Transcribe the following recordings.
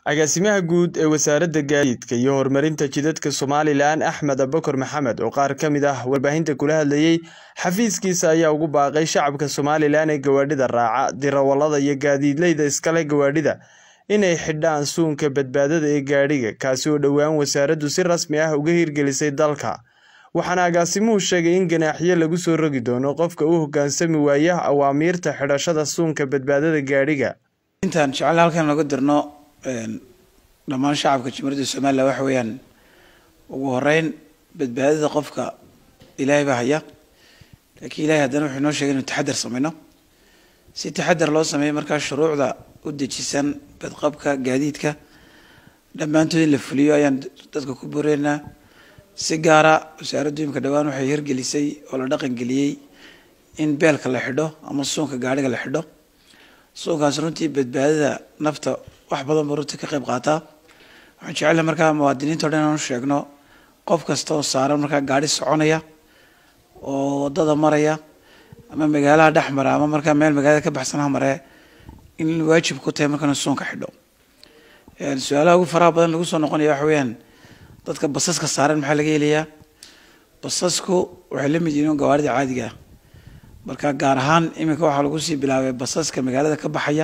Agaasimaha guud ee Wasaaradda Gaadiidka iyo Horumarinta Jidadka Somalilan Axmed Abubakar Maxamed oo qaar ka mid ah warbaahinta kula hadlayay xafiiskiisa ayaa ugu baaqay shacabka Somalilan ee gawaadhida raaca, dirawallada iyo gaadiidleyda iska leh gawaadhida inay xidhaan suunka badbaadada ee gaadhiga kaasi oo dhowaan wasaaraddu si rasmi ah uga hirgelisay dalka. Waxaana agaasimuhu sheegay in ganaaxyo lagu soo rogi doono qofka u hoggaansami waaya awaamiirta xidhashada suunka badbaadada gaadhiga. intaan jecel halkan laga dirno dhammaan shacabka jumhuuriyadda somalilan waxa weeyaan ugu horeyn badbaadada qofka ilaahay baa haya laakiin ilahay haddana wuxuu inoo sheegay inu taxadar sameyno si taxadar loo sameeyo markaa shuruucda u dejisan badqabka gaadiidka dhammaantood in la fuliyo ayaan dadka ku boreynaa si gaara wasaaraddu imika dhowaan waxay hirgelisay oo la dhaqan geliyey in beelka la xidho ama suunka gaadhiga la xidho suunkaas runtii badbaadada nafta wax badan buu runtii ka qayb qaataa waxaan jecelahay markaa muwaadiniinta o dhan inaan u sheegno qof kasta oo saaran markaa gaadhi soconaya oo waddada maraya ama magaalaha dhex mara ama markaa meel magaalada ka baxsan ha maree in waajib ku tahay markaa inuu suunka xidho su-aalaha ugu faraha badan lagu soo noqonaya waxa weeyaan dadka basaska saaran maxaa laga helayaa basasku waxay la mid yihiin gawaarida caadiga ah marka gaar ahaan iminka waxaa lagu sii bilaabay basaska magaalada ka baxaya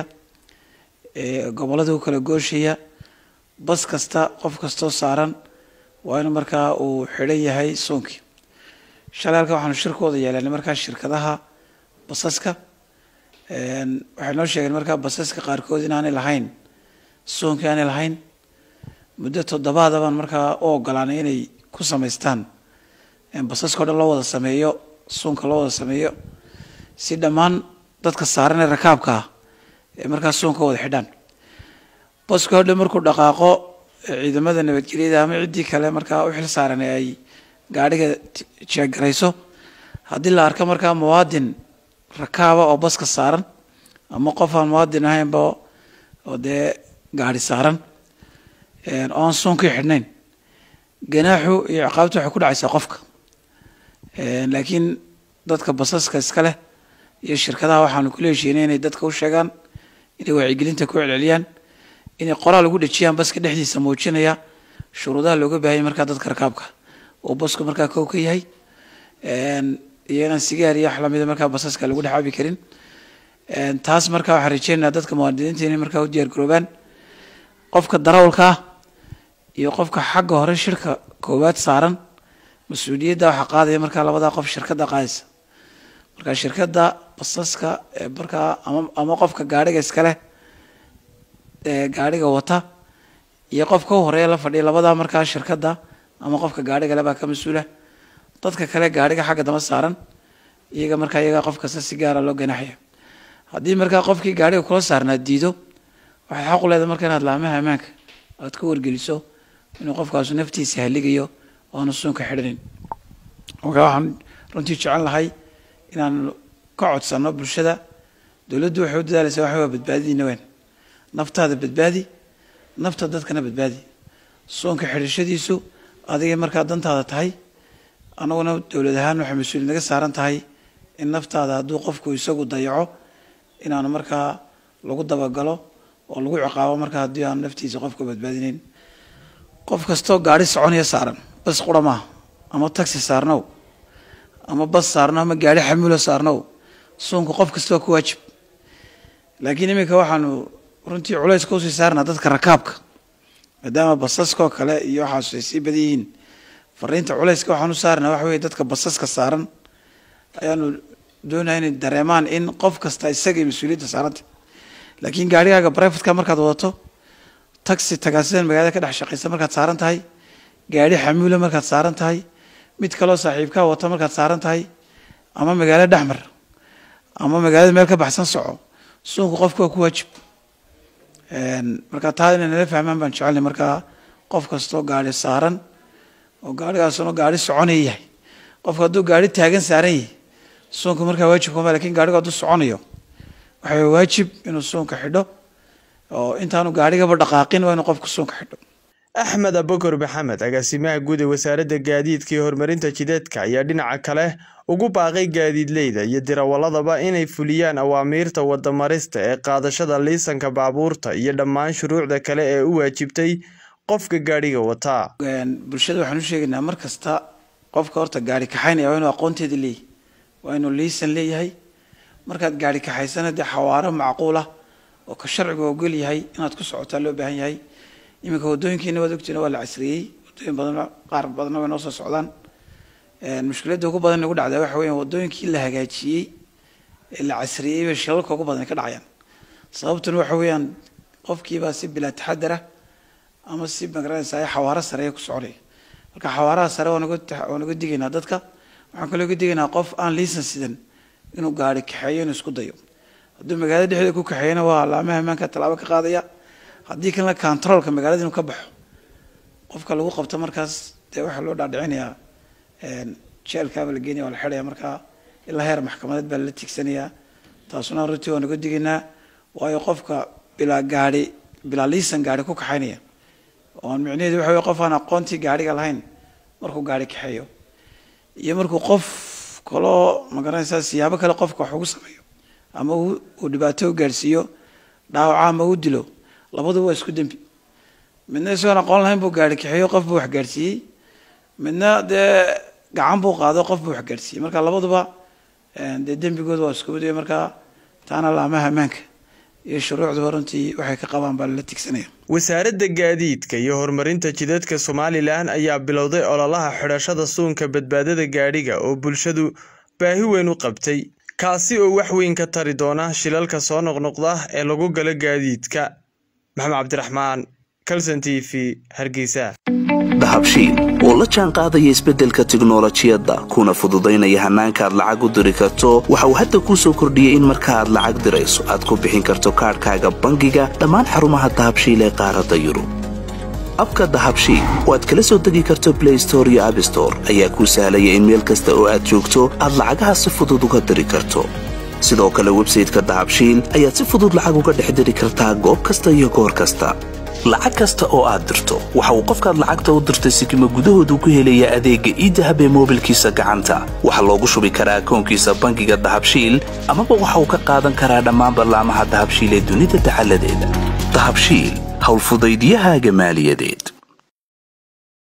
ee gobollada u kala gooshaya bas kasta qof kastoo saaran waa in markaa uu xidhan yahay suunkii shalay halkan waxaanu shirkooda yeelanay markaa shirkadaha basaska waxay noo sheegeen markaa basaska qaarkood inaanay lahayn suunkii aanay lahayn muddo toddobaada baan markaa u ogolaanay inay ku samaystaan basaska o dhan loo wada sameeyo suunka loo wada sameeyo si dhammaan dadka saaran ee rakaabka ah ee markaa suunka wada xidhaan baska hodhan markuu dhaqaaqo ciidamada nabadgelyada ama ciddii kale markaa u xil saaran ee ay gaadhiga jeegarayso haddii la arko markaa muwaadin rakaaba oo baska saaran ama qof aan muwaadin ahaynba oo dee gaadhi saaran oo aan suunkii xidhnayn ganaaxu iyo ciqaabtu waxay ku dhacaysaa qofka laakiin dadka basaska iska leh iyo shirkadaha waxaanu kula heshiinay inay dadka u sheegaan inay wacyigelinta ku celceliyaan inay qoraal ugu dhejiyaan baska dhexdiisa muujinaya shuruudaha looga baahanya markaa dadka rakaabka oo basku markaa kow ka yahay iyo inaan sigaar iyo wax lamida markaa basaska lagu dhex cabi karin taas markaa waxaan rajeynayaa dadka muwaadiniinta inay markaa u diyaar garoobaan qofka darawalka ah iyo qofka xagga hore shirka koowaad saaran mas-uuliyadda waxaa qaadaya markaa labadaa qof shirkadda qaadaysa marka shirkadda basaska markaa ama ama qofka gaadhiga iskaleh ee gaadhiga wata iyo qofka u horeeya la fadhiya labadaa markaa shirkadda ama qofka gaadhiga le baa ka mas-uula dadka kale gaadhiga xagga dama saaran iyaga markaa iyaga qof kasta si gaara loo ganaxaya haddii markaa qofkii gaadhiga kula saarnaa diido waxay xaq u leedahay marka inaad laamaha ammaanka aad ka wargeliso inuu qofkaasu naftiisa haligayo oanu suunka xidhanin marka waxaan runtii jecel lahay inaan ka codsano bulshada dowladdu waxay u dadaalaysaa waxa waa badbaadadiina weyn naftaada badbaadi nafta dadkana badbaadi suunka xidhashadiisu adigay markaa dantaada tahay annaguna dowlad ahaan waxay mas-uuliyad naga saaran tahay in naftaada hadduu qofku isagu dayaco inaanu markaa lagu dabagalo oo lagu ciqaabo markaa haddii aanu naftiisa qofka badbaadinayn qof kastoo gaadhi soconaya saaran bas qura maaha ama taxi saarnow ama bas saarno ama gaadhi xamuulo saarnow suunka qof kasta waa ku waajib laakiin iminka waxaanu runtii culays ka usii saarnaa dadka rakaabka maadaama basaskoo kale iyo waxaasu ay sii badan yihiin fariinta culayska waxaan u saarnaa waxa weye dadka basaska saaran ayaanu doonaya inay dareemaan in qof kasta isagay mas-uuliyadda saaranta laakiin gaadhigaaga brivatka markaad wadato taxi tagaasidan magaalada ka dhex shaqaysa markaad saaran tahay gaadhi xamuula markaad saaran tahay mid kaloo saaxiibkaa wata markaad saaran tahay ama magaalo dhexmar ama magaalada meel ka baxsan soco suunku qofka waa ku waajib marka taa inay nala fahmaan baan jecelnay markaa qof kastoo gaadhi saaran oo gaadhigaasuna gaadhi soconaya yahay qofka hadduu gaadhi taagan saaran yahay suunka markaa waajib kuma lakin gaadhigu hadduu soconayo waxaa waajib inuu suunka xidho oo intaanu gaadhigaba dhaqaaqin waa inuu qofku suunka xidho axmed abakor maxamed agaasimaha guud ee wasaaradda gaadiidka iyo horumarinta jidadka ayaa dhinaca kale ugu baaqay gaadiidleyda iyo dirawaladaba inay fuliyaan awaamiirta wadamarista ee qaadashada liisanka baabuurta iyo dhammaan shuruucda kale ee u waajibtay qofka gaadhiga wataa bulshada waxaan u sheegaynaa mar kasta qofka horta gaari kaxaynaya waa inuu aqoonteeda leeyahy waa inuu liisan leeyahay markaad gaari kaxaysana dee xawaaro macquul ah oo ka sharcigu ogol yahay inaad ku socotaa loo baahan yahay iminka wadooyinkiina waad ogtiina waa la casriyey wadooyin badan qaar badanna way noo soo socdaan mushkiladda ugu badan nagu dhacdaa waxa weya wadooyinkii la hagaajiyey ee la casriyey bay shilalka ugu badan ka dhacayaan sababtuna waxa weeyaan qofkiibaa si bilaa taxadara ama si magaranaysa xawaaro sareeya ku soconaya marka xawaaraha sare waa naga digaynaa dadka waxaan kaloo ga digaynaa qof aan liisan sidan inuu gaari kaxeeyo inuu isku dayo hadduu magaalada dhexdeeda ku kaxeeyana waa laamaha ammaanka tallaabo ka qaadaya haddii kalena controolka magaalada inuu ka baxo qofka lagu qabto markaas dee waxaa loo dhaadhicinayaa jeelkaaba la geenaya waa la xidhaya markaa ilaa heer maxkamadeed baa lala tigsanayaa taasuna runtii waa naga digaynaa waayo qofka bilaa gaari bilaa liisan gaari ku kaxaynaya oon micnaheedu waxa wey qof aan aqoontii gaariga lahayn markuu gaari kaxeeyo iyo markuu qof kaloo magaranaysaa siyaabo kale qofka wax ugu sameeyo ama uu dhibaato u gaadhsiiyo dhaawaca ama u dilo labaduba waa isku dembi midna isagoon aqoon lahayn buu gaari kaxeeyo qof buu wax gaadhsiiyey midna dee gacan buu qaado qof buu wax gaadhsiiyey marka labaduba dee dembigooda waa isku mid markaa taana laamaha ammaanka iyo shuruucduba runtii waxay ka qabaan baa lala tigsanaya wasaaradda gaadiidka iyo horumarinta jidadka somalilan ayaa bilowday ololaha xidhashada suunka badbaadada gaadhiga oo bulshadu baahi weyn u qabtay kaasi oo wax weyn ka tari doona shilalka soo noqnoqda ee lagu galo gaadiidka maxamed cabdiraxmaan calson t v hargeysa dahabshiil oo la jaan qaadaya isbeddelka tiknolojiyadda kuna fududaynaya hannaanka aad lacag u diri karto waxa uu hadda kuu soo kordhiyey in marka aad lacag dirayso aad ku bixin karto kaadhkaaga bangiga dhammaan xarumaha dahabshiil ee qaaradda yurub abka dahabshiil oo aad kala soo degi karto blay store iyo abstore ayaa kuu sahlaya in meel kasta oo aad joogto aad lacagaha si fudud uga diri karto sidoo kale websayteka dahabshiil ayaad si fudud lacag uga dhex diri kartaa goob kasta iyo goor kasta lacag kasta oo aad dirto waxa uu qofkaad lacagta u dirtay sikima gudahoodu ku helayaa adeegga iidahab ee moobilkiisa gacanta waxaa loogu shubi karaa akoonkiisa bangiga dahabshiil amaba waxa uu ka qaadan karaa dhammaan ballaamaha dahabshiil ee dunida dacaladeeda dahabshiil howlfudaydiyahaaga maaliyadeed